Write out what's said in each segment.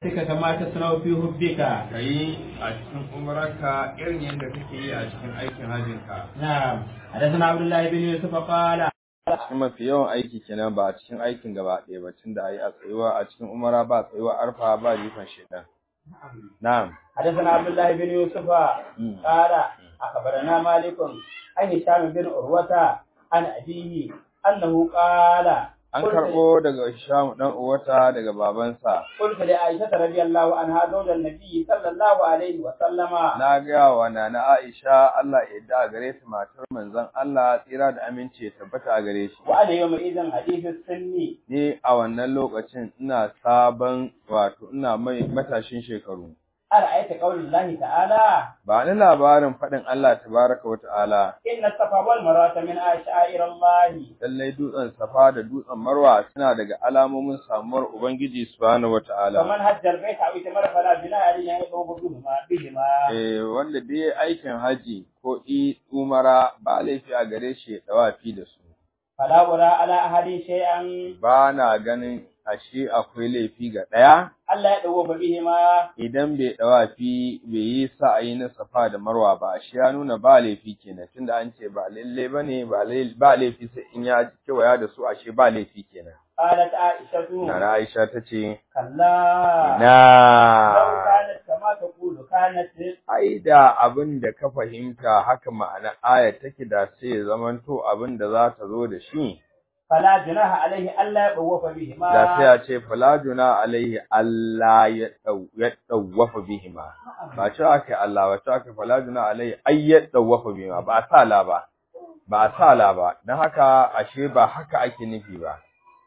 Sika kama ta sanau fi hubbika. ka yi a cikin umararka irin yadda kake yi a cikin aikin hajjinka Na'am. Hadathana Abdullah ibn Yusuf qala cikin mafi yawan aiki kenan ba a cikin aikin gaba ɗaya ba tunda a yi a tsayuwa a cikin umara ba tsayuwa arfa ba jifan shedan na'am حدثنا عبد الله بن يوسف قال أخبرنا مالك عن هشام بن عروة عن أبيه أنه قال an karɓo daga Hisham dan uwata daga babansa قلت لعائشة رضي الله عنها زوج النبي صلى الله عليه وسلم na ga wa nana Aisha Allah ya yarda a gare ta matar manzon Allah tsira da aminci ya tabbata a gare shi وأنا يومئذ حديث السن ni a wannan lokacin ina sabon wato ina mai matashin shekaru أرأيت قول الله تعالى ba ni labarin faɗin Allah tabaraka wa ta'ala إن الصفا والمروة من شعائر الله lallai dutsen safa da dutsen marwa suna daga alamomin samuwar ubangiji subhanahu wa ta'ala فمن هج البيت أو اعتمر فلا جناح عليه أن يطوف بهما بهما eh wanda da ya aikin haji ko i umara ba laifi a gare shi ya dawafi da su فلا أرى على أحد شيئا ba na ganin ashe akwai laifi ga ɗaya ألا يطوف بهما idan bai dawafi bai yi sa'ayi na safa da marwa ba ashe ya nuna ba laifi kenan tunda an ce ba lalle bane ba lai- ba laifi sai in ya kewaya da su ashe ba laifi kenan قالت عائشة Nana Aisha ta ce كلا na لو كانت كما تقول كانت ai da abin da ka fahimta haka ma'ana aya take da sai ya zamanto abin da za ta zo da shi فلا جناح عليه ألا يطوف بهما da sai ya ce falajuna alaihi Allah ya dau ya dawafa bihima ba ce aka Allah ba ce aka falajuna alaihi ay ya dawafa bihima ba a sa la ba ba a sa la ba dan haka ashe ba haka ake nufi ba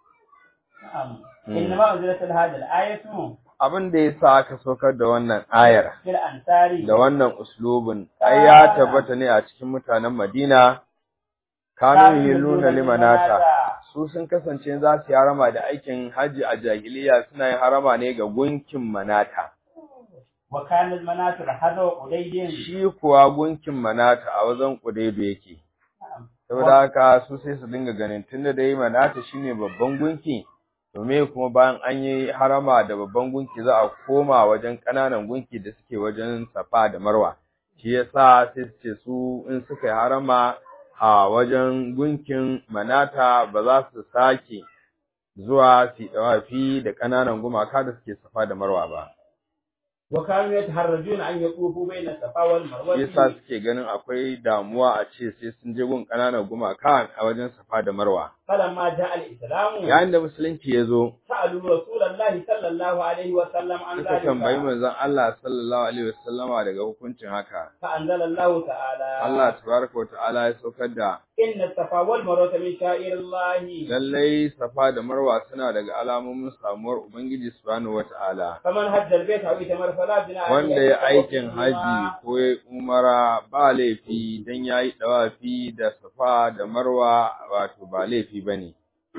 نعم إنما أنزلت هذه الآية abin da yasa aka saukar da wannan ayar في الأنصار da wannan uslubin ai ya tabbata ne a cikin mutanen Madina kanu yilluna limanata su sun kasance za su yi harama da aikin haji a jahiliya suna yin harama ne ga gunkin manata وكان المناصر حذو قديد shi kuwa gunkin manata a wajen kudaido yake نعم saboda haka su sai su dinga ganin tunda dai manata shine babban gunki to me kuma bayan an yi harama da babban gunki za a koma wajen ƙananan gunki da suke wajen safa da marwa shi yasa sai su ce su in suka yi harama a wajen gunkin manata ba za su sake zuwa su yi dawafi da ƙananan gumaka da suke safa da marwa ba وكانوا يتحرجون أن يطوفوا بين الصفا والمروة shi yasa suke ganin akwai damuwa a ce sai sun je gun ƙananan gumaka a wajen safa da marwa فلما جاء الإسلام yayin da musulunci ya zo سألوا رسول الله صلى الله عليه وسلم عن suka tambayi ذلك manzon Allah sallallahu alaihi wasallama daga hukuncin haka فأنزل الله تعالى Allah tabaraka wa ta'ala ya saukar da إن الصفا والمروة من شعائر الله lallai safa da marwa suna daga alamomin samuwar ubangiji subhanahu wa ta'ala فمن هج البيت أو اعتمر فلا جناح عليه wanda أن ya يطوف aikin بهما. haji ko ya umara ba laifi dan yayi dawafi da safa da marwa wato ba laifi bane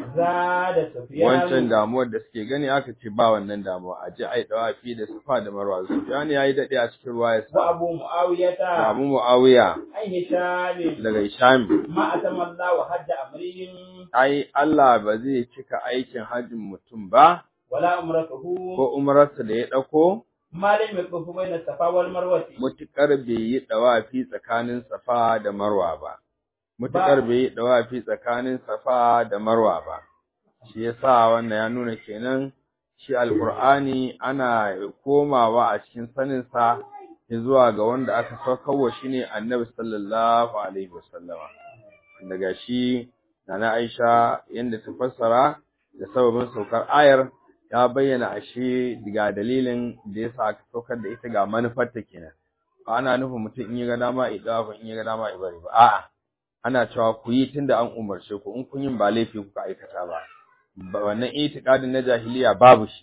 زاد سفيان wancan damuwar da suke gani aka ce ba wannan damuwa a je ai dawafi da safa da marwa Sufyan yayi dade a cikin ruwa ya sa وأبو معاوية Abu Muawiya عن هشام daga Hisham ما أتم الله حج أمرهم ai Allah ba zai cika aikin hajjin mutum ba ولا أمرته ko umrarsa da ya dauko ما لم يطوف بين الصفا والمروة mutukar bai yi dawafi tsakanin Safa da Marwa ba mutukar bai yi dawafi tsakanin Safa da Marwa ba shi yasa wannan ya nuna kenan shi alqur'ani ana komawa a cikin sanin sa zuwa ga wanda aka saukarwa shine Annabi sallallahu alaihi wasallama daga shi Nana Aisha yanda ta fassara da sababin saukar ayar ya bayyana ashe ga dalilin da yasa aka saukar da ita ga manufarta kenan ba ana nufin mutum in ya ga dama ya dafa in ya ga dama ya bari ba a'a ana cewa ku yi tunda an umarce ku in kun yin ba laifi kuka aikata ba ba wannan itiqadin na jahiliya babu shi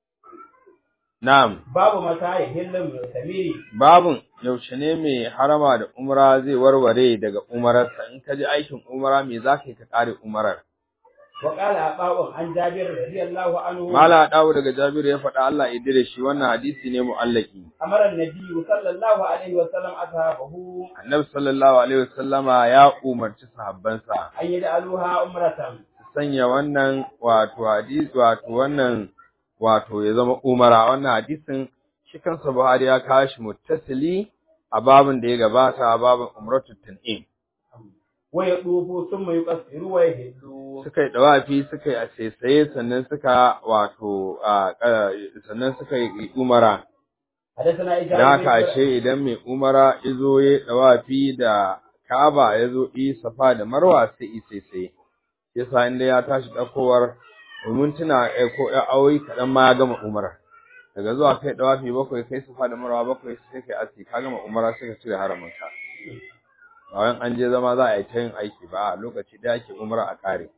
na'am babu mata ya hillin mai samiri babun yaushe ne mai harama da umra zai warware daga umararsa in ka ji aikin umra me za ka yi ka kare umarar wa qala abawun an jabir radiyallahu anhu mala dawo daga jabiru ya faɗa Allah ya dire shi wannan hadisi ne mu'allaki amara annabi sallallahu alaihi wa sallam ashabahu annabi sallallahu alaihi wasallama ya umarci sahabbansa an yaj'aluha umratan su sanya wannan wato hadisi wato wannan wato ya zama umara wannan hadisin shi kansa Buhari ya kawo shi muttasili a babin da ya gabata a babin umratu tan'im wa yadufu thumma yuqassiru wa yahillu suka yi dawafi suka yi asesaye sannan suka wato a sannan suka yi umara حدثنا da إجابة haka ashe idan mai umara izo ya dawafi da Ka'aba ya zo yi safa da Marwa sai isese yasa inda ya tashi dakowar domin tuna eh, ko ya aure kadan ma ya gama umara daga zuwa kai dawafi bakwai kai safa da Marwa bakwai sai kai aski ka gama umara sai ka cire haramin ka ba wai an je zama za a yi ta yin aiki ba a lokaci da yake umara a kare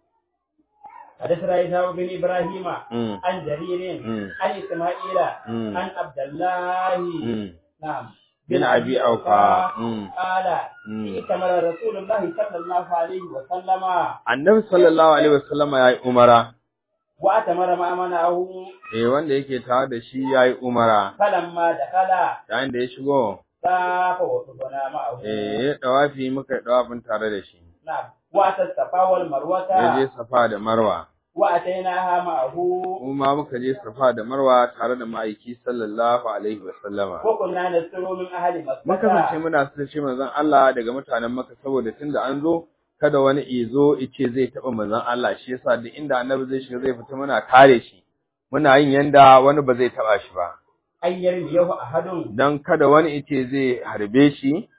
حدثنا إسحاق بن إبراهيم mm. عن جرير mm. عن إسماعيل mm. عن عبد الله mm. نعم bin abi aufa mm. قال mm. ائتمر رسول الله صلى الله عليه وسلم annabi sallallahu alaihi wasallama yayi umara وأتمر ما منعه eh wanda yake tare da shi yayi umara فلما دخل yayin da ya shigo طاف وطبنا معه eh ya dawafi muka yi dawafin tare da shi نعم وأتى الصفا والمروة ya je safa da marwa وأتيناها معه kuma muka je safa da marwa tare da ma'aiki sallallahu alaihi wasallama وكنا نسر من أهل mun kasance مكة muna sace manzon Allah daga mutanen Makka saboda tunda an zo kada wani izo ice zai taba manzon Allah shi yasa duk inda annabi zai shiga zai fita muna kare shi muna yin yanda wani ba zai taba shi ba أن يرميه أحد dan kada wani ice zai harbe shi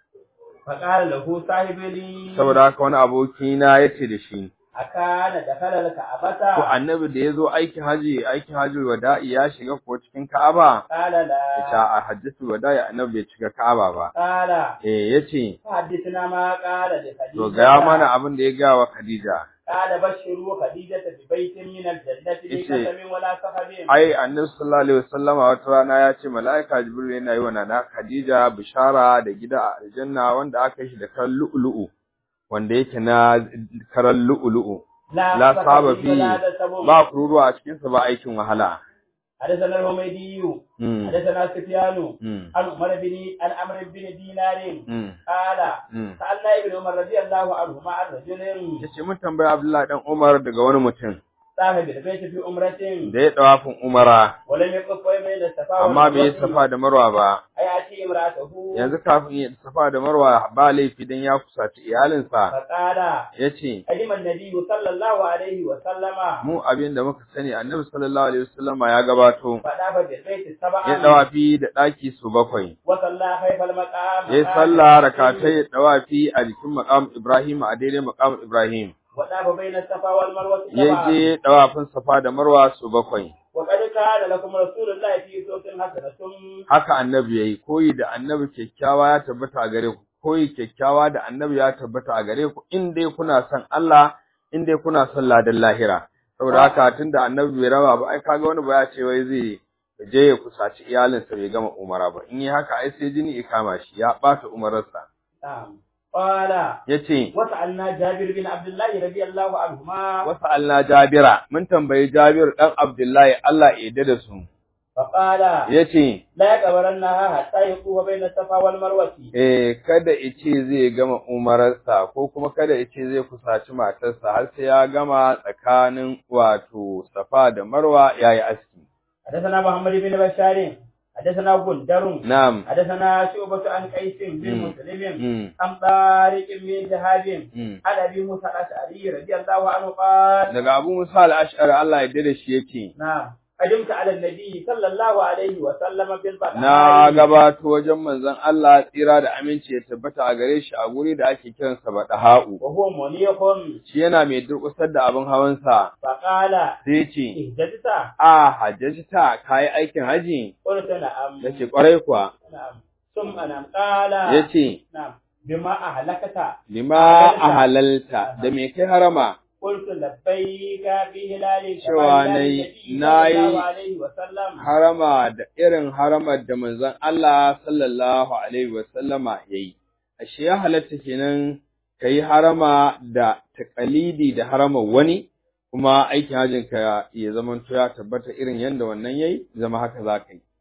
فقال له صاحب لي saboda haka wani aboki na yace da shi أكان دخل to الكعبة annabi da yazo aikin haji aikin haji wada'i ya shiga ko cikin Ka'aba قال yace لا a hajjatul wada'i annabi bai shiga Ka'aba ba قال eh yace حدثنا ما قال لخديجة to ga mana abin da ya ga wa Khadija قال بشروا خديجة ببيت من الجنة بقسم ولا سخب ai annabi sallallahu alaihi wasallama wata rana ya ce mala'ika jibril yana yi wa nana khadija bishara da gida a aljanna wanda aka yi shi da karan lu'lu'u wanda yake na karan lu'lu'u la سخب saba ولا fi دسم. ba kururuwa a cikin sa ba aikin wahala حدثنا الحميدي mm حدثنا سفيان mm عن عمر بن عن عمرو بن دينار mm قال mm سألنا ابن عمر رضي الله عنهما عن رجل yace mun tambaya abdullahi dan umar daga wani mutum طاف بالبيت في عمرة da ya dawafin umara ولم يقف بين الصفا amma bai yi والمروة safa da marwa ba أيأتي امرأته yanzu kafin ya safa da marwa ba laifi dan ya kusaci iyalinsa فقال yace قدم النبي صلى الله عليه وسلم mu abin da muka sani annabi sallallahu alaihi wasallama ya gabato فطاف بالبيت ya سبعا dawafi da daki su bakwai وصلى خلف المقام ya salla rakatai dawafi a jikin maqam Ibrahim a daidai maqam Ibrahim وطاف بين الصفا والمروة ya سبعا je dawafin safa da marwa su bakwai وقد كان لكم رسول الله في صوت حسنة haka annabi yayi koyi da annabi kyakkyawa ya tabbata a gare ku koyi kyakkyawa da annabi ya tabbata a gare ku in dai kuna son Allah in dai kuna son ladan lahira saboda haka tunda annabi bai raba ba ai kaga wani ba ya ce wai zai je ya kusaci iyalinsa bai gama umara ba in yi haka ai sai jini ya kama shi ya bata umararsa نعم قال yace وسألنا جابر بن عبد الله رضي الله عنهما wasu Allah Jabira mun tambayi Jabir dan Abdullahi Allah ya yarda da su فقال yace لا يقبرنها حتى يطوف بين الصفا والمروة eh kada ice zai gama umararsa ko kuma kada ice zai kusaci matarsa har sai ya gama tsakanin wato Safa da Marwa yayi aski حدثنا محمد بن بشار حدثنا غندر na'am حدثنا شعبة عن قيس بن مم. مسلم mm, عن طارق بن شهاب mm. عن ابي موسى الاشعري رضي الله عنه قال daga Abu Musa al-Ash'ari Allah ya yarda da shi yake نعم قدمت على النبي صلى الله عليه وسلم بالبقاء na gabato wajen manzon Allah tsira da aminci ya tabbata a gare shi a guri da ake kiransa Badaha'u وهو منيق shi yana mai durƙusar da abin hawansa فقال sai ce اهتدت a hajjaji ta kayi aikin haji قلت نعم yace kwarai kuwa نعم ثم نعم قال yace نعم بما أهلكت lima ahalalta da me kai harama قلت لبيك بهلال Cewa كما هلال nayi- النبي nayi صلى الله عليه وسلم harama da irin haramar da manzon Allah sallallahu alaihi wasallama yayi ashe ya halatta kenan kai harama da taqalidi da haramar wani kuma aikin hajjin ka ya zama to ya tabbata irin yanda wannan yayi zama haka zaka yi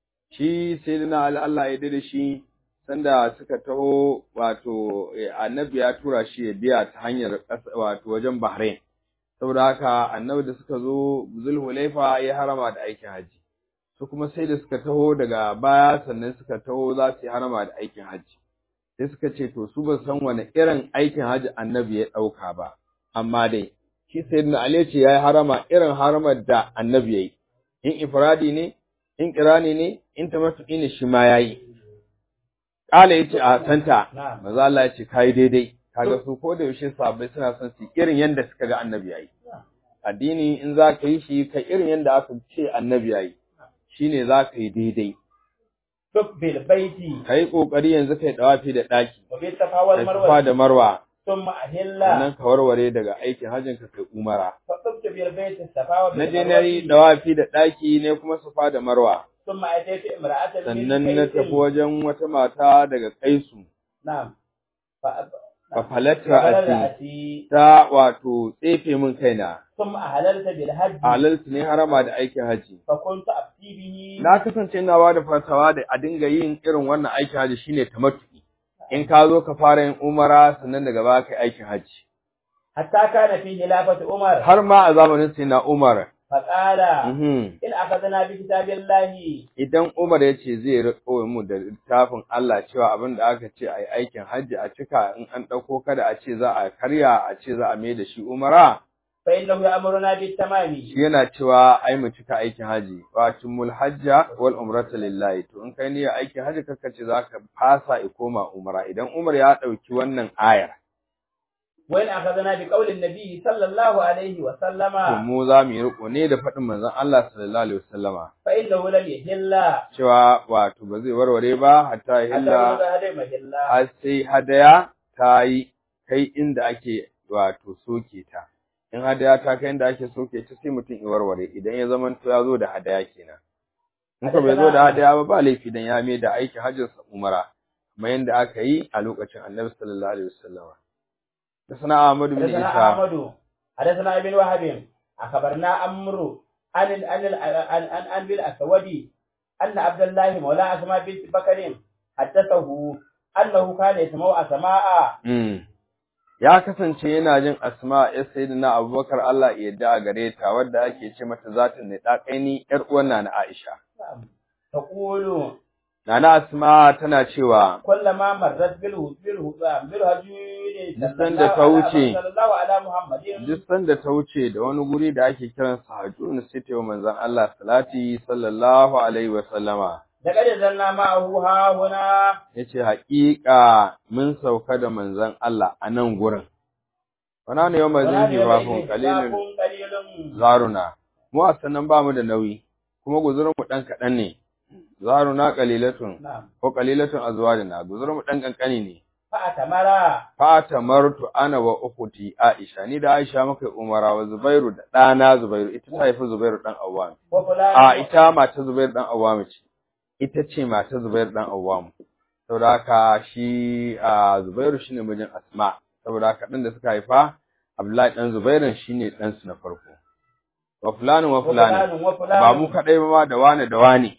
shi sayyidina Ali Allah ya dade shi sanda suka taho wato eh, annabi ya tura shi ya biya ta hanyar ƙasa- wato wajen Bahrain saboda haka annabi da suka zo zulhulaifa ya harama da aikin haji su kuma sai da suka taho daga baya sannan suka taho za su yi harama da aikin haji sai suka ce to su ba san wani irin aikin haji annabi ya ɗauka ba amma dai shi sayyidina ali ce yayi harama irin haramar da annabi yayi in ifradi ne in kirani ne in tamattu'i ne shi ma yayi kala yace a santa manzo Allah ya ce kai daidai kaga su ko da yaushe sahabbai suna son su irin yanda suka ga annabi yayi addini in za ka yi shi ka irin yanda aka ce annabi yayi shine za ka yi daidai duk bil baiti kai kokari yanzu kai dawafi da daki wa bi safawal kai marwa safa da marwa thumma ahilla sannan ka warware daga aikin hajjin ka kai umara fa tubtu bil baiti safawa na je na yi dawafi da daki ne kuma safa da marwa thumma ataytu imra'atan min sannan na Qaisin. tafi wajen wata mata daga kaisu na'am fa fa falatta falar ati ati ta wato tsefe min kaina thumma ahlalta bil hajji halaltu ne harama da aikin haji fa kuntu afti bihi na kasance ina ba da fatawa da a dinga yin irin wannan aikin haji shine tamattu'i in ka zo ka fara yin umara sannan daga baya kai aikin haji hatta kana fi khilafati umar har ma a zamanin sai na Umar fa qala mhm in akhadna bi kitabillahi idan Umar ya ce zai riko mu da littafin Allah cewa abin da aka ce a yi aikin hajji a cika in an ɗauko kada a ce za a karya a ce za a mai da shi umara fa innahu ya'muruna bit tamami shi yana cewa ai mu cika aikin haji wa timul hajja wal umrata lillahi to in kai niyyar aikin haji kaka ce za ka fasa i koma umara idan Umar ya ɗauki wannan ayar wa in akhadna bi qawli an-nabi sallallahu alaihi wa to sallama mu za mu yi riko ne da faɗin manzon Allah sallallahu alaihi wasallama fa innahu lam yahilla cewa wato ba zai warware ba hatta ya hatta hilla ga hadai mahilla har sai hadaya ta yi kai inda ake wato soke ta in hadaya ta kai inda ake soke ta sai mutum ya warware idan ya zama to ya zo da hadaya kenan in ka bai zo da hadaya ba ba laifi dan ya mai da aikin hajjin sa umara kamar yadda aka yi a lokacin annabi sallallahu alaihi wasallam da sana Ahmad bin حدثنا Isa أحمد حدثنا ابن وهب أخبرنا أمر عن ال- عن ال- عن عن عن بالأسود أن عبد الله مولى أسماء بنت بكر حدثه أنه كان يسمع أسماء Mm. ya kasance yana jin asma ya sayyidina Abubakar Allah ya yarda a gare ta wadda ake ce mata zatin ne ɗaƙaini ƴar uwan na Aisha تقول Nana Asma tana cewa كلما مرت بالهو بالهو بالهجون Duk sanda ta wuce. صلى الله على محمد duk sanda ta wuce da wani guri da ake kiran sa Hajjun sai ta yi wa manzon Allah salati sallallahu alaihi wa sallama لقد نزلنا معه ها هنا yace haƙiƙa mun sauka da manzon Allah a nan gurin wana ne yau mazin hibafun kalilin قليل zaruna mu a sannan ba mu da nauyi kuma guzurin mu dan kaɗan ne zaruna qalilatun نعم ko qalilatun azwarina guzurin mu dan kankani ne فأتمرا fata martu ana wa ukhti Aisha ni da Aisha muka yi umara wa Zubairu da ɗana Zubairu ita ta haifi Zubairu dan Awwam وفلان a ita mata Zubairu dan Awwam ce ita ce mata Zubairu dan Awwam saboda haka shi a Zubairu shine mijin Asma saboda haka dan da suka haifa Abdullahi dan Zubairu shine dan su na farko wa fulani wa fulani وفلان وفلان ba mu kadai ba ma da wane da wane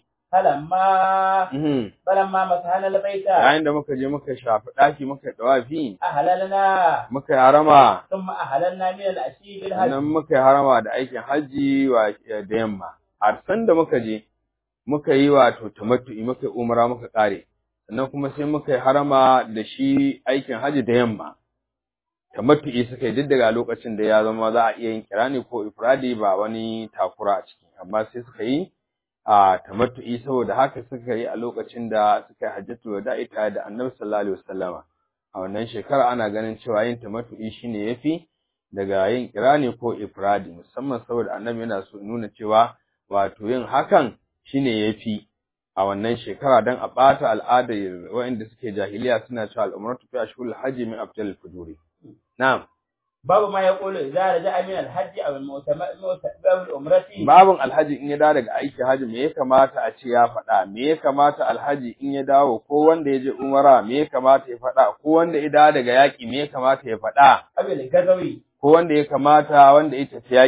فلما mhm فلما مسحنا البيت yayin da muka je muka shafi daki muka dawafi أهللنا muka yi harama ثم أهللنا من الأشي sannan بالهج muka yi harama da aikin hajji wa da yamma a san da muka je muka yi wato tamattu'i muka yi umara muka kare sannan kuma sai muka yi harama da shi aikin hajji da yamma tamattu'i suka yi duk daga lokacin da ya zama za a iya yin kirani ko ifradi ba wani takura a ciki amma sai suka yi a tamattu'i saboda haka suka yi a lokacin da suka yi hajjatul wada'i tare da annabi sallallahu alaihi wasallama a wannan shekara ana ganin cewa yin tamattu'i shine yafi daga yin kirani ko ifradi musamman saboda annabi yana so nuna cewa wato yin hakan shine yafi a wannan shekara dan a bata al'adar waɗanda suke jahiliya suna cewa al'umratu fi ashhuril hajji min afdal fujuri na'am باب ما يقول إذا رجع من الحج أو المؤتمر أو العمرة babin alhaji in ya dawo daga aiki haji me ya kamata a ce ya faɗa me ya kamata alhaji in ya dawo ko wanda ya je umara me ya kamata ya faɗa ko wanda ya dawo daga yaƙi me ya kamata ya faɗa أو الغزوي ko wanda ya kamata wanda ya tafi yaƙi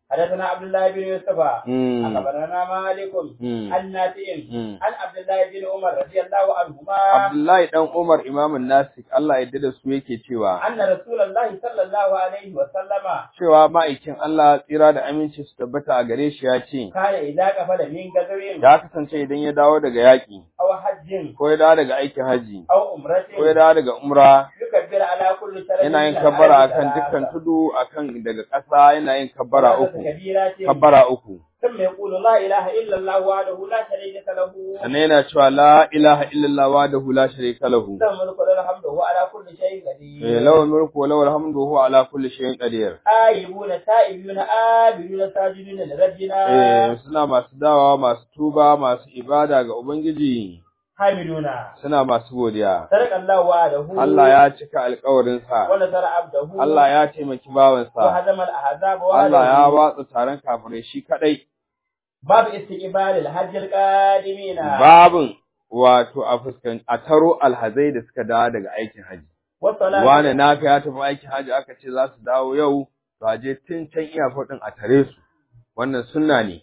حدثنا عبد الله بن يوسف Mm. أخبرنا مالك Mm. عن نافع Mm. عن عبد الله بن عمر رضي الله عنهما Abdullahi dan Umar imamun Nasik Allah ya yarda da su yake cewa أن رسول الله صلى الله عليه وسلم cewa ma'aikin Allah tsira da aminci su tabbata a gare shi ya ce كان إذا قفل من غزو ya kasance idan ya dawo daga yaƙi أو حج ko ya dawo daga aikin haji أو عمرة ko ya dawo daga umra يكبر على كل سنة yana yin kabbara akan dukkan tudu akan daga ƙasa yana yin kabbara uku kabbara uku ثم يقول لا إله إلا الله وحده لا شريك له sannan yana cewa la ilaha illallah wahdahu la sharika lahu له الملك وله الحمد وهو على كل شيء eh, قدير lahu mulku wa lahu alhamdu wa huwa ala kulli shay'in qadir آيبون تائبون آبدون ساجدون لربنا eh suna masu dawa masu tuba masu ibada ga ubangiji حامدون suna masu godiya صدق الله وعده Allah ya cika alƙawarinsa ونصر عبده Allah ya taimaki bawansa وهزم الأحزاب Allah ya وعده watsa taron kafirai shi kadai باب استقبال الحج القادمين babin wato a fuskan a taro alhazai da suka dawo daga aikin haji والصلاة wane naka ya tafi aikin haji aka ce za su dawo yau to a je tun can iyafar din a tare su wannan sunna ne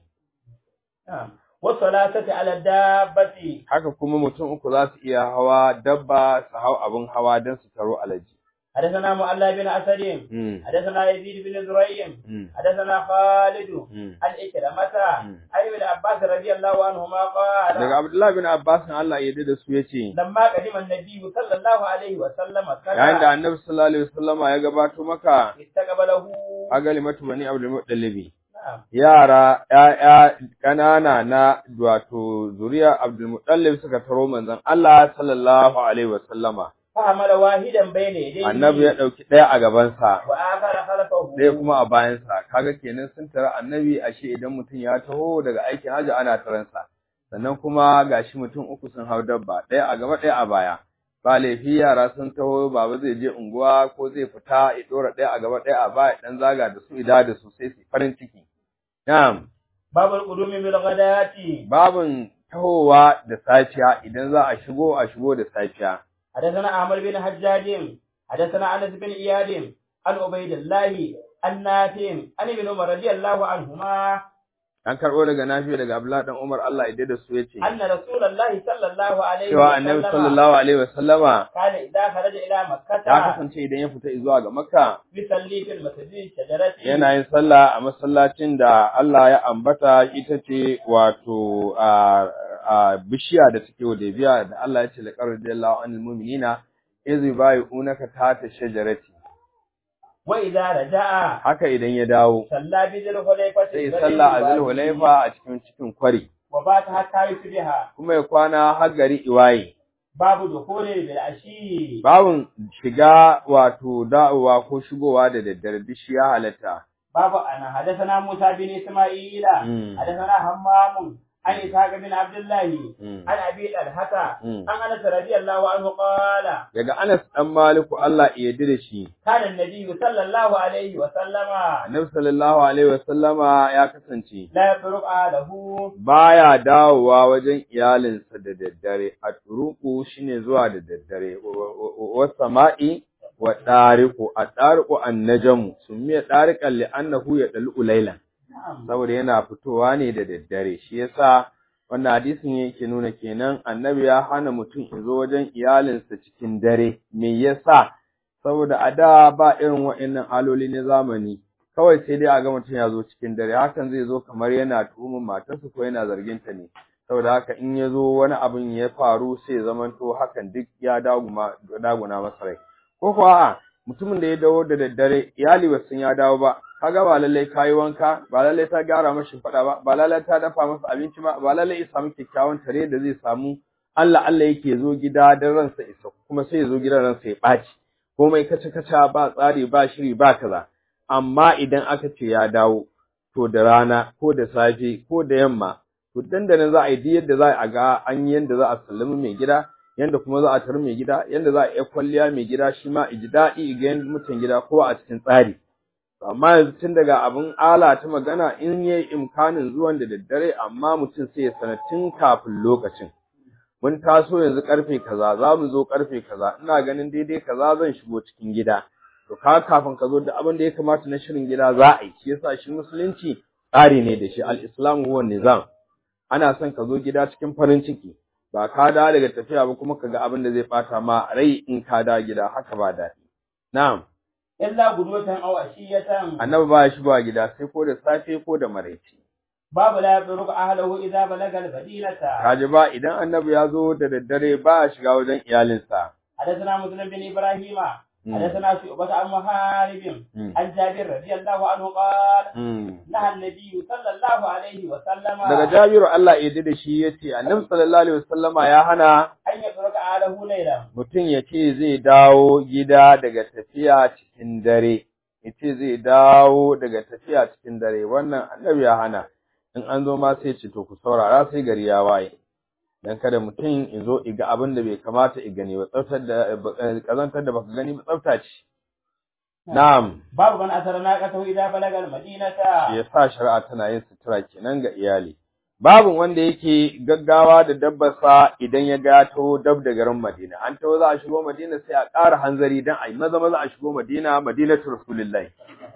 نعم. والصلاة على الدابة haka kuma mutum uku za su iya hawa dabba su hau abin hawa don su taro alaji حدثنا معلى بن أسد Mm, حدثنا يزيد بن زريع mm, حدثنا خالد mm. عن إكرمة مم. عن ابن عباس رضي الله عنهما daga قال Abdullahi bin Abbas Allah ya yarda da su yace لما قدم النبي صلى الله عليه وسلم yayin da كذا Annabi sallallahu alaihi wasallama ya gabato maka استقبله agalimatu bani Abdul Muttalib نعم yara ‘ya'ya ƙanana na wato zuriya Abdulmutallib suka taro manzon Allah sallallahu Alaihi wasallama, فحمل واحدا بين يديه annabi ya ɗauki ɗaya a gabansa, وآخر خلفه ɗaya kuma a bayansa, kaga kenan sun tara annabi ashe idan mutum ya taho daga aikin hajji ana taransa, sannan kuma gashi mutum uku sun hau dabba, ɗaya a gaba ɗaya a baya. Ba laifi yara sun taho baba zai je unguwa ko zai fita ya ɗora ɗaya a gaba ɗaya a baya ɗan zaga da su ida da su sai su farin ciki. Na'am. باب القدوم بالغداة babin tahowa da safiya idan za a shigo a shigo da safiya حدثنا أحمد بن حجاج حدثنا أنس بن إياد عن عبيد الله عن نافع عن ابن عمر رضي الله عنهما an karɓo daga nafi daga abdullahi dan umar Allah ya da su yace أن رسول الله صلى الله عليه cewa annabi وسلم sallallahu alaihi wasallama كان إذا خرج إلى ya مكة kasance idan ya fita zuwa ga makka يصلي في المسجد الشجرة yana yin sallah a masallacin da Allah ya ambata ita ce wato a a bishiya da take Hudaybiya da Allah ya ce laqad radiyallahu anil mu'minina iz yubayyi'unaka tahta shajarati وإذا رجع haka idan ya dawo صلى بذي الحليفة sai sallah a Zulhulaifa a cikin cikin kwari وبات حتى يصبح kuma ya kwana har gari iwaye باب دخول بالعشي Bawun shiga wato da'uwa ko shigowa da daddare duk shi ya halatta. باب أنا حدثنا موسى بن إسماعيل مم. حدثنا همام عن إسحاق بن عبد الله Mm. عن أبي الحسا Mm. عن أنس رضي الله عنه قال Daga Anas ɗan Maliku Allah ya yarda da shi. كان النبي صلى الله عليه وسلم Annabi sallallahu alaihi wasallama ya kasance لا يترك أهله baya dawowa wajen iyalinsa da daddare. A turuku shine zuwa da daddare. Wa sama'i wa ɗariku a ɗariku annajamu sun miya ɗarikan li'annahu ya ɗal'u lailan. نعم saboda yana fitowa ne da daddare shi yasa wannan hadisin yake nuna kenan annabi ya hana mutum ya zo wajen iyalinsa cikin dare me yasa saboda a da ba irin wa'annan aloli na zamani kawai sai dai a ga mutum ya zo cikin dare hakan zai zo kamar yana tuhumar matarsa ko yana zargin ta ne saboda haka in ya zo wani abin ya faru sai ya zamanto hakan duk ya daguma daguna masa rai ko kuwa a mutumin da ya dawo da daddare iyali ba sun ya dawo ba kaga ba lallai kayi wanka ba lallai ta gyara masa fada ba ba lallai ta dafa masa abinci ba ba lallai ya samu kyakkyawan tare da zai samu Allah Allah yake zo gida dan ransa isa kuma sai ya zo gidan ransa ya ɓaci komai kace kaca ba tsari ba shiri ba kaza amma idan aka ce ya dawo to da rana ko da safe ko da yamma to dandanan za a yi duk yadda za a ga an yi yadda za a sallami mai gida yanda kuma za a tar mai gida yanda za a iya kwalliya mai gida shi ma ji daɗi ga yanda mutan gida ko a cikin tsari amma yanzu tun daga abin ala ta magana in yayi imkanin zuwan da daddare amma mutum sai ya sanar tun kafin lokacin mun taso yanzu karfe kaza za mu zo karfe kaza ina ganin daidai kaza zan shigo cikin gida to ka kafin ka zo da abin da ya kamata na shirin gida za a yi shi yasa shi musulunci tsari ne da shi al-islamu huwa nizam ana son ka zo gida cikin farin ciki ba ka dawo daga tafiya ba kuma ka ga abin da zai bata ma rai in ka dawo gida haka ba daɗi na'am illa gudwatan aw ashiyatan annabi ba ya shigowa gida sai ko da safe ko da maraice babu la yabruku ahlahu idza balaga al-fadilata kaji ba idan annabi ya zo da daddare ba ya shiga wajen iyalinsa حدثنا مسلم بن ابراهيم حدثنا شعبة عن محارب عن جابر رضي الله عنه قال نهى النبي صلى الله عليه وسلم daga Jabiru Allah ya da shi yace Annabi sallallahu alaihi wasallama ya hana an yabruka ahlahu layla mutum ya ce zai dawo gida daga tafiya cikin dare ya ce zai dawo daga tafiya cikin dare wannan annabi ya hana in an zo ma sai ce to ku saurara sai gari ya waye dan kada mutum ya zo iga abin da bai kamata i gani ba tsaftar da kazantar da baka gani ba tsafta ce na'am babu man asara naqatahu idza balaga al-madinata shi yasa shari'a tana yin sutura kenan ga iyali babu wanda yake gaggawa da dabbarsa idan ya ga to dab da garin Madina an tawo za a shigo Madina sai a ƙara hanzari dan ai maza maza a shigo Madina Madinatu Rasulullahi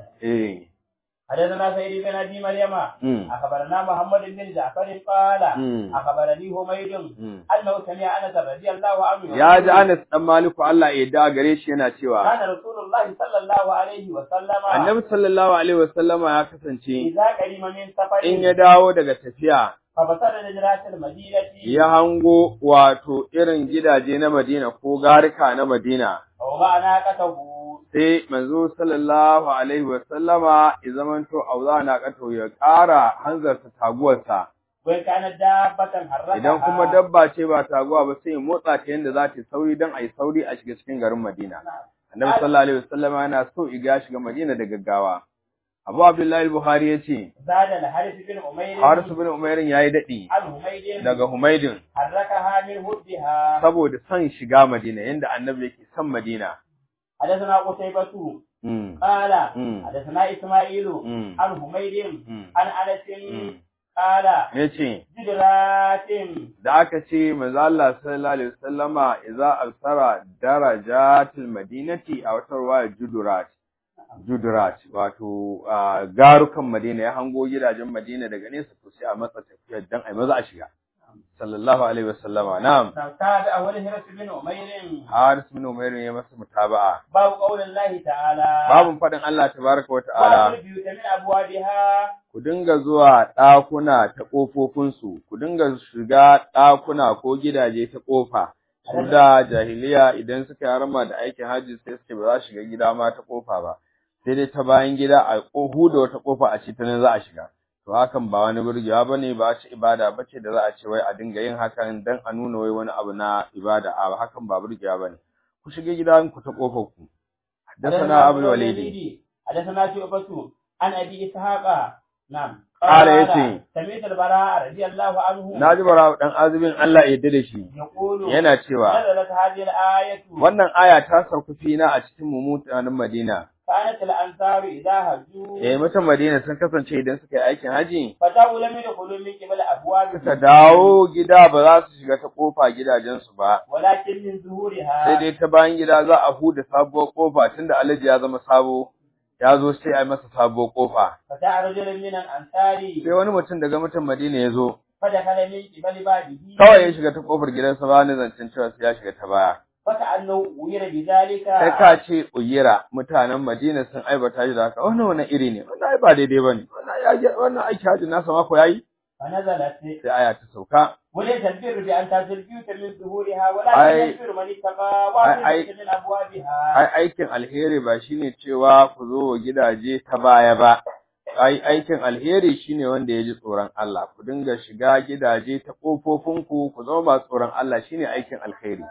eh حدثنا سيد بن ابي مريم Mm. اخبرنا محمد بن جعفر قال Mm. اخبرني حميد Mm. انه سمع انس رضي الله عنه ya ji Anas dan Maliku Allah ya yarda gare shi yana cewa كان رسول الله صلى الله عليه وسلم Annabi sallallahu alaihi wasallama ya kasance إذا قدم من سفر in ya dawo daga tafiya فبصر نجرات المدينة ya hango wato irin gidaje na Madina ko garika na Madina ووضع ناقته sai manzo sallallahu alaihi wa sallama ya zamanto auza na kato ya ƙara hanzarta taguwarsa وإن كانت دابة حركها idan kuma dabba ce ba taguwa ba sai ya motsa ta yanda za ta yi sauri don a yi sauri a shiga cikin garin Madina annabi sallallahu alaihi wa sallama yana so iga shiga Madina da gaggawa Abu Abdullahi al-Bukhari ya ce زاد الحارث بن أمير Haris bin Umairin yayi dadi عن حميد daga Humaydin حركها من هدها saboda son shiga Madina yanda annabi yake son Madina حدثنا قتيبة mm. قال Mm. حدثنا إسماعيل Mm. عن حميد Mm. عن أنس Mm. قال yace جدرات da aka ce manzo Allah sallallahu alaihi wasallama idza absara darajatil madinati a wata ruwaya judurat judurat wato ah, garukan Madina ya hango gidajen Madina daga nesa to sai a matsa tafiyar dan ai maza a shiga sallallahu alaihi wasallama na'am تابع أول هرس بن أمير Haris bin Umair ya masa mutaba'a باب قول الله تعالى babun fadin Allah tabaraka wa ta'ala وأهل البيوت من أبوابها ku dinga zuwa ɗakuna ta ƙofofinsu, ku dinga shiga ɗakuna ko gidaje ta ƙofa. Su da jahiliya idan suka yi harama da aikin hajji sai suke ba za su shiga gida ma ta ƙofa ba, sai dai ta bayan gida a ƙohu da wata ƙofa a ce ta nan za a shiga. To hakan ba wani burgewa ba ne ba ce ibada ba ce da za a ce wai a dinga yin hakan don a nuna wai wani abu na ibada a hakan ba burgewa ba ne. Ku shiga gidanku ta ƙofar ku. Haddasana Abul Walidi. حدثنا شعبة عن أبي إسحاق نعم قال يتي. سمعت البراء رضي الله عنه Na ji bara ɗan azubin Allah ya yarda da shi. يقول Yana cewa نزلت هذه الآية wannan aya ta sauka fina a cikin mu mutanen Madina. كانت الأنصار إذا هجوا Eh mutan Madina sun kasance idan suka yi aikin haji فتاوا لم يدخلوا من قبل أبواب suka dawo gida ba za su shiga ta kofa gidajensu ba. ولكن من ظهورها Sai dai ta bayan gida za a huda sabuwar kofa tunda Alhaji ya zama sabo ya zo sai a yi masa sabuwar kofa. فجاء رجل من الأنصار Sai wani mutum daga mutan Madina ya zo فدخل من قبل بابه kawai ya shiga ta kofar gidansa ba ni zancen cewa sai ya shiga ta baya. فكأنه أمر بذلك Sai ka ce uyira mutanen Madina sun aibata shi da haka wannan wani iri ne wannan ai ba daidai bane wannan ya wannan aiki haji nasa mako yayi فنزلت sai aya ta sauka وليس البر بأن تأتي البيوت من ظهورها أي- ولكن البر من اتقى أي- وأتي من أبوابها ai aikin alheri ba shine cewa ku zo wa gidaje ta baya ba ai aikin alheri shine wanda ya ji tsoron Allah ku dinga shiga gidaje ta kofofinku ku zama masu tsoron Allah shine aikin alheri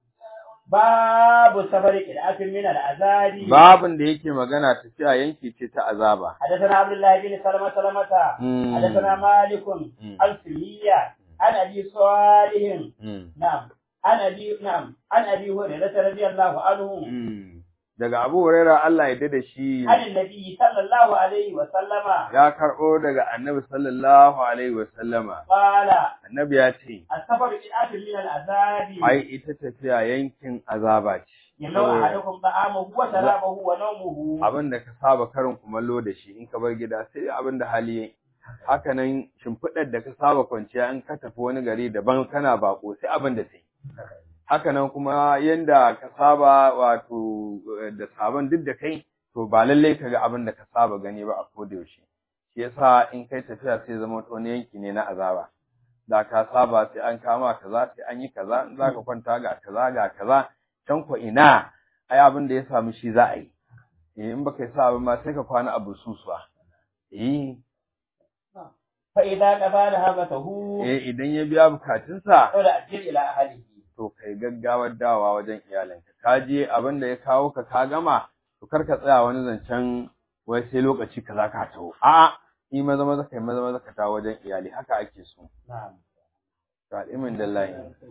باب السفر قراءة من العذاب babin da yake magana tafiya yanki ce ta azaba حدثنا عبد الله بن سلمة سلمة مم. حدثنا مالك مم. عن سمية عن أبي صالح Mm. نعم عن أبي نعم عن أبي هريرة رضي الله عنه Mm. daga Abu Huraira Allah ya da shi عن النبي صلى الله عليه وسلم ya karɓo daga Annabi sallallahu alaihi wasallama قال Annabi ya ce السفر قراءة من العذاب ai ita tafiya yankin azaba ce yamna'u ahadukum ta'amahu wa sharabahu wa nawmuhu abin da ka saba karin kumallo da shi in ka bar gida sai abin da hali yayi haka nan shimfiɗar da ka saba kwanciya in ka tafi wani gari daban kana bako sai abin da sai haka nan kuma yanda ka saba wato da sabon duk da kai to ba lallai ka ga abin da ka saba gani ba a koda yaushe shi yasa in kai tafiya sai zama wani yanki ne na azaba da ka saba sai an kama kaza sai an yi kaza in za ka kwanta ga kaza ga kaza can ko ina ai abin da ya samu shi za a yi in baka yi sa ma sai ka kwana a bususuwa eh fa idza qada habatahu eh idan ya biya bukatunsa wala ajil ila ahlihi to kai gaggawar dawa wajen iyalinka ka je abin da ya kawo ka ka gama to kar ka tsaya wani zancen wai sai lokaci kaza ka taho a yi maza maza kai maza maza ka tawo wajen iyali haka ake so na'am to al'imin dallahi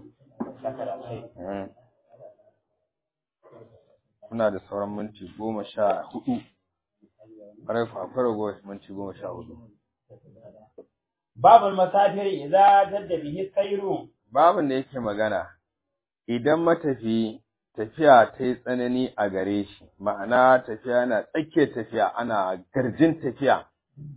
Muna da sauran minti goma sha hudu. Ƙwarai ku akwai ragowar minti goma sha hudu. babul masafiri idza jadda bihi sayru Babin da yake magana, idan matafi tafiya ta yi tsanani a gare shi, ma'ana tafiya na tsakiyar tafiya ana garjin tafiya.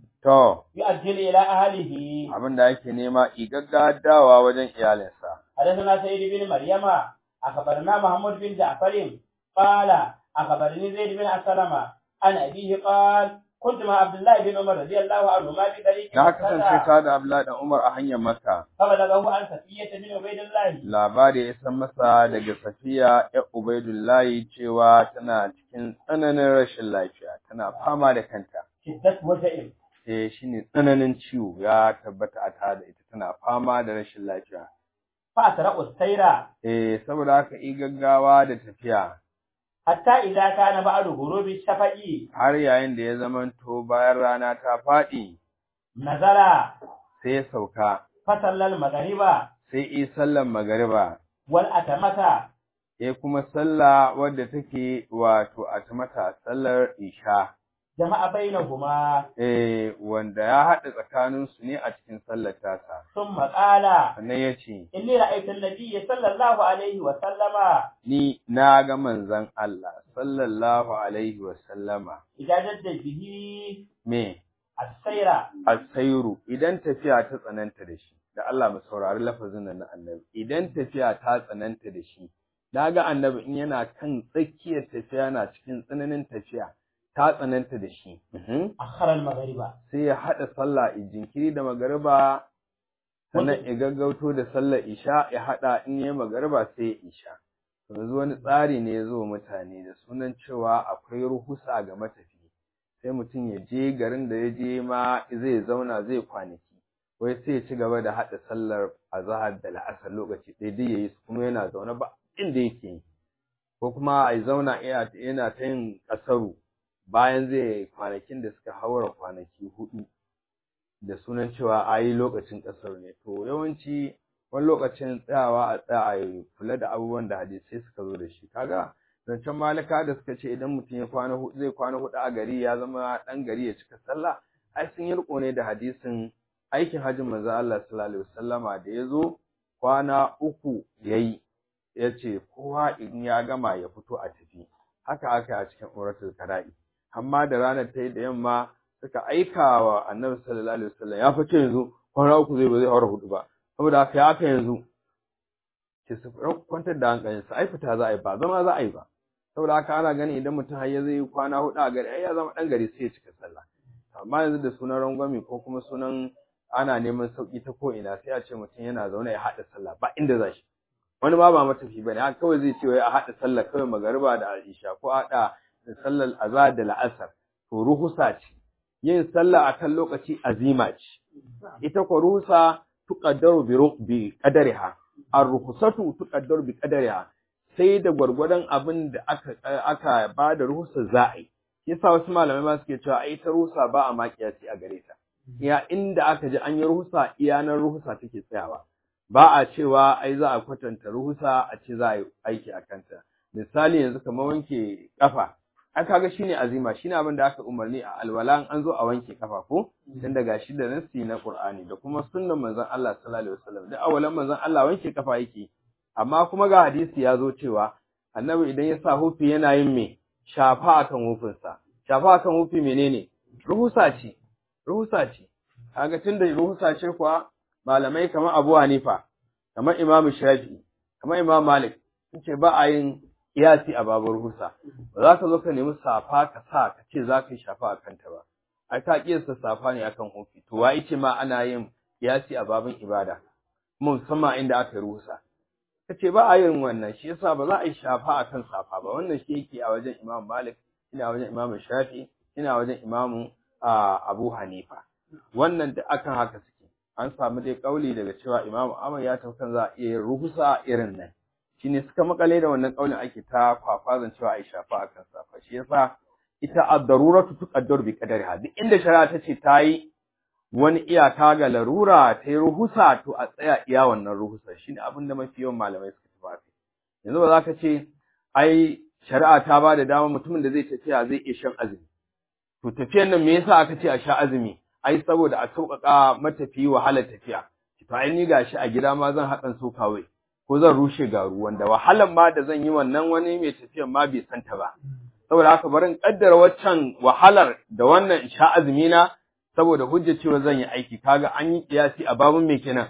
To, yu'ajjil ila ahlihi abin da ake nema dawa wajen iyalinsa. حدثنا سيد بن مريم أخبرنا محمود بن جعفر قال أخبرني زيد بن أسلم عن أبيه قال كنت مع عبد الله بن عمر رضي الله عنهما في طريق Na kasance مكة ta da Abdullahi dan Umar a hanyar Makka. فبلغه عن صفية بن عبيد الله labari ya san masa daga Safiya ya Ubaidullahi cewa tana cikin tsananin rashin lafiya, tana fama da kanta. شدة وجع Eh shi ne tsananin ciwo ya tabbata a tare da ita tana fama da rashin lafiya. فأسرع السير Eh saboda haka yi gaggawa da tafiya حتى إذا كان بعد غروب الشفق har yayin da ya zamanto bayan rana ta faɗi نزل sai ya sauka فصلى المغرب sai yi sallan magariba والأتمة ya kuma sallah wadda take wato a mata sallar isha. جمع بينهما eh wanda ya haɗa tsakaninsu ne a cikin sallar tasa ثم قال sannan ya ce إني رأيت النبي صلى الله عليه وسلم ni na ga manzon Allah sallallahu alaihi wa sallama إذا جد به me السير asairu idan tafiya ta tsananta da shi da Allah mu saurari lafazin nan na annabi idan tafiya ta tsananta da shi na ga annabi in yana kan tsakiyar tafiya na cikin tsananin tafiya ta tsananta da shi Mhm. أخر المغرب sai ya haɗa sallah jinkiri da magariba sannan ya gaggauto da sallar isha ya haɗa in yi magariba sai ya isha yanzu wani tsari ne ya zo mutane da sunan cewa akwai ruhusa ga matafi sai mutum ya je garin da ya je ma zai zauna zai kwanaki wai sai ya ci gaba da haɗa sallar azahar da la'asar lokaci ɗaya duk yayi su kuma yana zaune ba inda yake yi ko kuma a zauna yana ta yin ƙasaru bayan zai kwanakin da suka haura kwanaki hudu da sunan cewa a yi lokacin ƙasar ne to yawanci wani lokacin tsayawa a tsaya a kula da abubuwan da hadisai suka zo da shi kaga zancen malika da suka ce idan mutum ya kwana hudu zai kwana hudu a gari ya zama ɗan gari ya cika sallah ai sun yi riko ne da hadisin aikin hajjin manzo Allah sallallahu alaihi wasallama da ya zo kwana uku yayi ya ce kowa in ya gama ya fito a tafi haka aka yi a cikin uratul kara'i amma da ranar ta yi da yamma suka aika wa annabi sallallahu alaihi wasallam ya fice yanzu kwana uku zai ba zai aure hudu ba saboda haka ya aka yanzu ke su kwantar da hankalin sa ai fita za a yi ba zama za a yi ba saboda haka ana ganin idan mutum har ya zai kwana hudu a gari ai ya zama dan gari sai ya cika sallah amma yanzu da sunan rangwame ko kuma sunan ana neman sauki ta ko ina sai a ce mutum yana zaune ya haɗa sallah ba inda za shi wani ma ba matafi bane haka kawai zai ce wai a haɗa sallah kawai magariba da isha ko haɗa da sallar azhar da la'asar to ruhusa ce yin sallah akan lokaci azima ce ita ko ruhusa tuqaddaru bi bi qadariha ar-ruhsatu tuqaddaru bi qadariha sai da gwargwadon abin da aka aka ba da ruhusa za a yi yasa wasu malamai ma suke cewa ai ta ruhusa ba a makiyasi a gare ta iya inda aka ji an yi ruhusa iya nan ruhusa take tsayawa ba a cewa ai za a kwatanta ruhusa a ce za a yi aiki a kanta misali yanzu kamar wanke kafa an kaga shine azima shine abin da aka umarni a alwala an zo a wanke kafa ko dan daga shi da nassi na Qur'ani da kuma sunnan manzon Allah sallallahu alaihi wasallam da awalan manzon Allah wanke kafa yake amma kuma ga hadisi ya zo cewa annabi idan ya sa hufi yana yin me shafa akan hufinsa shafa akan hufi menene ruhusa ce ruhusa ce kaga tunda ruhusa ce kuwa malamai kamar Abu Hanifa kamar Imam Shafi kamar Imam Malik sun ce ba a yin kiyasi a babar ruhusa ba za ka zo ka nemi safa ka sa ka ce za ka yi shafa a kanta ba ai ka kiyasta safa ne akan hufi to wai ce ma ana yin kiyasi a babin ibada musamman inda aka yi ruhusa kace ba a yin wannan shi yasa ba za a yi shafa akan safa ba wannan shi yake a wajen Imam Malik ina wajen Imam Shafi ina wajen Imam Abu Hanifa wannan da akan haka suke an samu dai kauli daga cewa Imam Ahmad ya taukan za a iya yin ruhusa irin nan shine suka makale da wannan kaulin ake ta kwafazan cewa ai shafa akan safa shi yasa ita ad-daruratu tuqaddaru bi qadariha duk inda shari'a ta ce ta yi wani iyaka ga larura ta yi ruhusa to a tsaya iya wannan ruhusa shine abin da mafi yawan malamai suka tafi yanzu ba za ka ce ai shari'a ta ba da dama mutumin da zai tafiya zai iya shan azumi to tafiyan nan me yasa aka ce a sha azumi ai saboda a sauƙaƙa matafi wahalar tafiya to ai ni gashi a gida ma zan haɗan so kawai ko zan rushe garu wanda wahalan ma da zan yi wannan wani mai tafiyan ma bai santa ba saboda haka barin kaddara waccan wahalar da wannan sha azumi na saboda hujja cewa zan yi aiki kaga an yi kiyasi a babun me kenan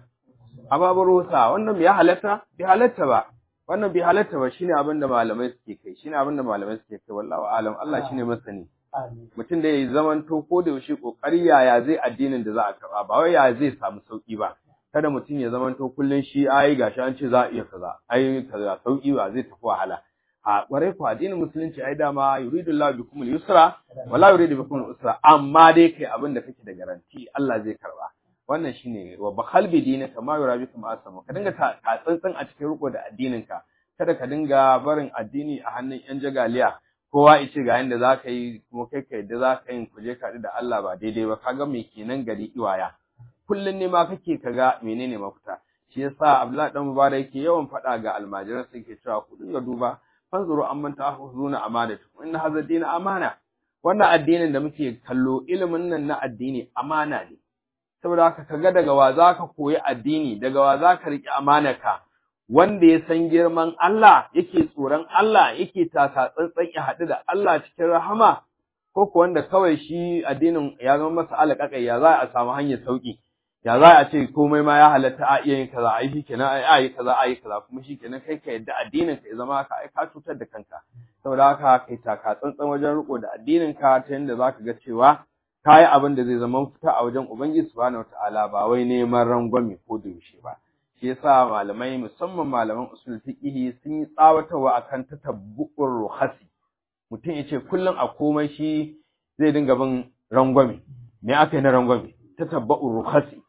a babun rusa wannan bai halatta bai halatta ba wannan bai halatta ba shine abin da malamai suke kai shine abin da malamai suke kai wallahi alam Allah shine masani mutum da ya zamanto ko da yaushe kokari yaya zai addinin da za a karba ba wai yaya zai samu sauki ba kada mutum ya zamanto kullun shi ai gashi an ce za a iya kaza ai kaza sauki ba zai tafi wahala a ƙwarai ku addinin musulunci ai dama yuridu Allah bikum al-yusra wala yuridu bikum al-usra amma dai kai abin da kake da garanti Allah zai karba wannan shine wa bakhal bi dinaka ma yura bikum asamu ka dinga ta tsantsan a cikin riko da addinin ka kada ka dinga barin addini a hannun yan jagaliya kowa ya ce ga yanda za ka yi kuma kai ka yadda za ka yi kuje ka da Allah ba daidai ba kaga me kenan gari iwaya kullun ne ma kake kaga menene mafita shi yasa Abdullahi dan Mubarak yake yawan faɗa ga almajiran sai ke cewa ku dinga duba fanzuru amman ta'khuzuna amanatukum inna hadha ad amana wannan addinin da muke kallo ilimin nan na addini amana ne saboda haka kaga daga wa zaka koyi addini daga wa zaka riki amanaka wanda ya san girman Allah yake tsoron Allah yake taka tsantsan ya haɗu da Allah cikin rahama ko ko wanda kawai shi addinin ya zama masa alaƙaƙai ya za a samu hanyar sauki ya za a ce komai ma ya halatta a iya yin kaza a yi shi kenan a yi kaza a yi kaza kuma shi kenan kai ka yadda addinin ka ya zama ka ai ka cutar da kanka saboda haka kai taka tsantsan wajen riko da addinin ka ta yadda za ka ga cewa ka yi abin da zai zama fita a wajen ubangiji subhanahu wataala ba wai neman rangwame ko da yaushe ba shi yasa malamai musamman malaman usul fiqh sun yi tsawatarwa akan tatabbu'ur ruhasi mutum ya ce kullum a komai shi zai dinga bin rangwame me aka yi na rangwame tatabbu'ur ruhasi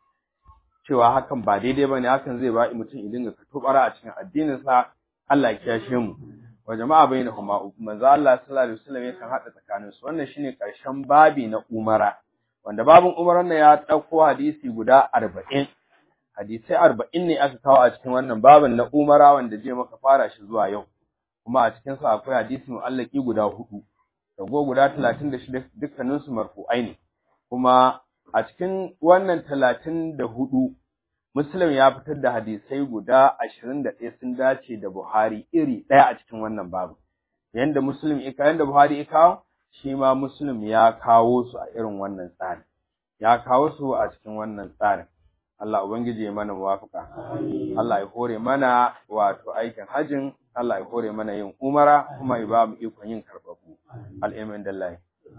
cewa hakan ba daidai bane hakan zai ba mutum ya dinga katobara a cikin addininsa Allah ya kiyashe mu wa jama'a bainahuma manzo Allah sallallahu alaihi wasallam yakan hada tsakanin su wannan shine karshen babi na umara wanda babin umaran nan ya dauko hadisi guda 40 hadisai 40 ne aka kawo a cikin wannan babin na umara wanda je maka fara shi zuwa yau kuma a cikin sa akwai hadisi mu'allaki guda hudu dago guda 36 dukkanin su marfu'ai ne kuma a cikin wannan talatin da hudu Muslim ya fitar da hadisai guda ashirin da ɗaya sun dace da Buhari iri ɗaya a cikin wannan babu. Yanda Muslim ya yanda Buhari ya kawo, shi ma Muslim ya kawo su a irin wannan tsarin. Ya kawo su a cikin wannan tsarin. Allah Ubangiji ya mana muwafaka. Allah ya hore mana wato aikin hajin, Allah ya hore mana yin umara kuma ya ba mu ikon yin karɓaɓɓu. Al'imin dallahi.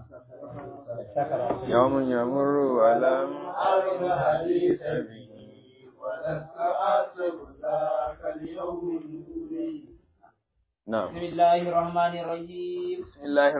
يوم يمر ولم أرد حديث به ولست أحسب ذاك اليوم نعم بسم الله الرحمن الرحيم بسم الله